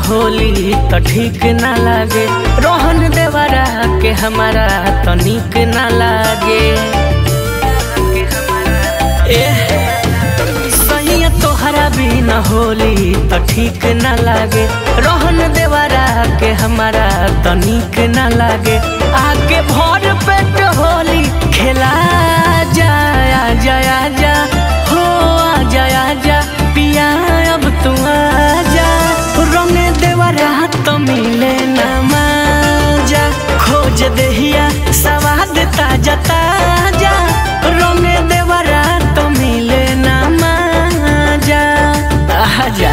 होली तो ठीक ना लागे रोहन देवरा के हमारा तो निक ना लागे ए सही तोहरा भी न होली तो ठीक ना लागे रोहन देवरा के हमारा तो निक ना लागे आगे भर पेट होली खेला जाया जाया जा हो आ जाया जा पिया अब तू आ जा रंग देवरा तो मिले ना माजा खोज देहिया सवाद ताजा ताजा रंग देवरा तो मिले ना माजा आजा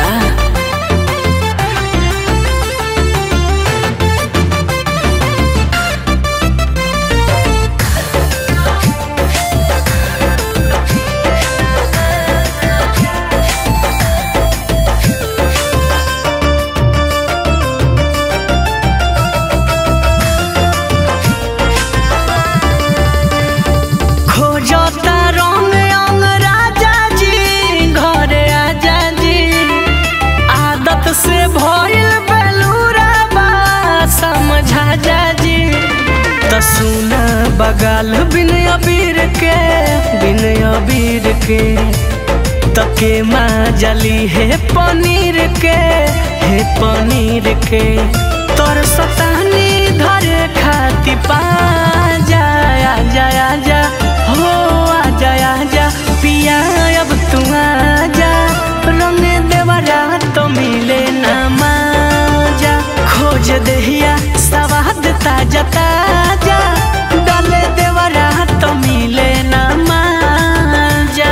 खोजता रंग अंग राजा जी घरे आजा जी आदत से भइल बेलूरा बा समझा जा जी त सुना बगाल बिन अबीर के बिन अबीर के तके माँ जली है पनीर के है पनीर के तोर सतानी धरे खाती पा जाया जाया जा हो आ जाया जा पिया अब तू आ जा रंग देवरा तो मिले ना माजा खोज देहिया सवाद ताजा ताजा डाले देवरा तो मिले ना माजा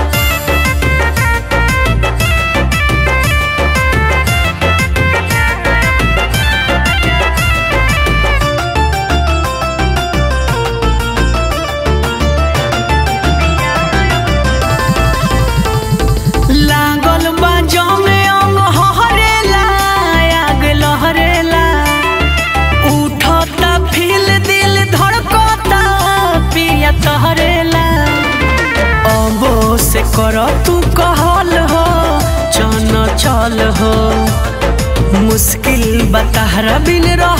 लागल बा जमे अंग हरेला आग लहरेला उठता फील दिल धड़कता पिया तहरेला अबो से कर तू कहल हो चन चल हो मुश्किल बताहरा बिन रह